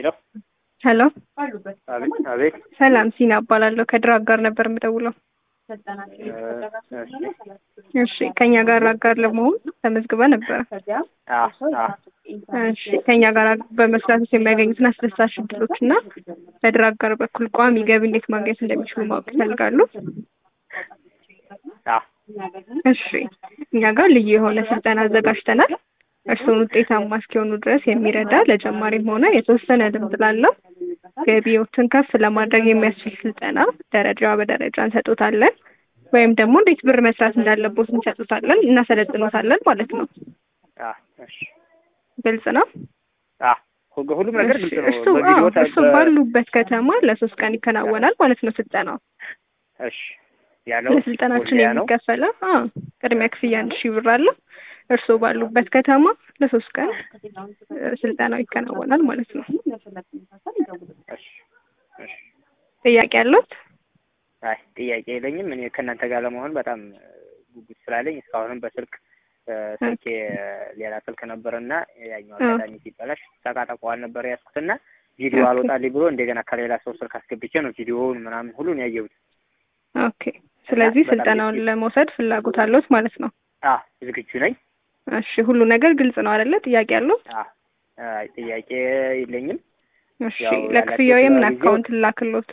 ሄሎ ሄሎ አቤት አቤት ሰላም ሲና እባላለሁ ከድር አጋር ነበር የምደውለው እሺ ከኛ ጋር አጋር ለመሆን ተመዝግበ ነበረ እሺ ከኛ ጋር በመስራት የሚያገኙትን አስደሳች እድሎች እና በድር አጋር በኩል ቋሚ ገቢ እንዴት ማግኘት እንደሚችሉ ማወቅ ይፈልጋሉ እሺ እኛ ጋር ልዩ የሆነ ስልጠና አዘጋጅተናል እርስዎን ውጤታማ እስኪሆኑ ድረስ የሚረዳ ለጀማሪም ሆነ የተወሰነ ልምድ ላለው ገቢዎትን ከፍ ለማድረግ የሚያስችል ስልጠና ደረጃ በደረጃ እንሰጦታለን ወይም ደግሞ እንዴት ብር መስራት እንዳለቦት እንሰጡታለን እናሰለጥኖታለን ማለት ነው ግልጽ ነው ሁሉም ነገር ግልጽ ነው እሱ እሱ ባሉበት ከተማ ለሶስት ቀን ይከናወናል ማለት ነው ስልጠናው እሺ ያለው ለስልጠናችን የሚከፈለው ቅድሚያ ክፍያ አንድ ሺህ ብር አለ እርስዎ ባሉበት ከተማ ለሶስት ቀን ስልጠናው ይከናወናል ማለት ነው ጥያቄ ያለት አይ ጥያቄ የለኝም እኔ ከእናንተ ጋር ለመሆን በጣም ጉጉት ስላለኝ እስካሁንም በስልክ ስልኬ ሌላ ስልክ ነበረና ያኛው አጋጣሚ ሲበላሽ ተቃጠቀዋል ነበር ያዝኩትና ቪዲዮ አልወጣልኝ ብሎ እንደገና ከሌላ ሰው ስልክ አስገብቼ ነው ቪዲዮውን ምናምን ሁሉን ያየሁት ኦኬ ስለዚህ ስልጠናውን ለመውሰድ ፍላጎት አለዎት ማለት ነው አዎ ዝግጁ ነኝ እሺ ሁሉ ነገር ግልጽ ነው አይደለ ጥያቄ ያለው አይ ጥያቄ የለኝም እሺ ለክፍያው የምን አካውንት ልላክሎት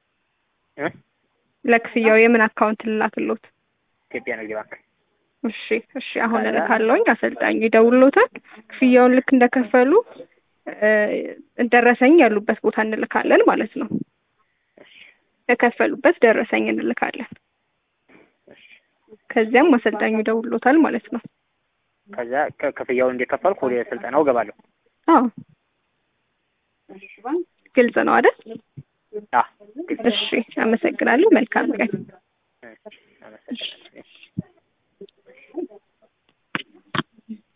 ለክፍያው የምን አካውንት ልላክሎት ኢትዮጵያ ንግድ ባንክ እሺ እሺ አሁን እልካለሁኝ አሰልጣኙ ይደውልሎታል ክፍያውን ልክ እንደከፈሉ ደረሰኝ ያሉበት ቦታ እንልካለን ማለት ነው የከፈሉበት ደረሰኝ እንልካለን ከዚያም አሰልጣኙ ይደውልሎታል ማለት ነው ከዛ ክፍያውን እንደከፈልኩ ወደ ስልጠናው እገባለሁ አዎ ግልጽ ነው አይደል አዎ እሺ አመሰግናለሁ መልካም ቀን አመሰግናለሁ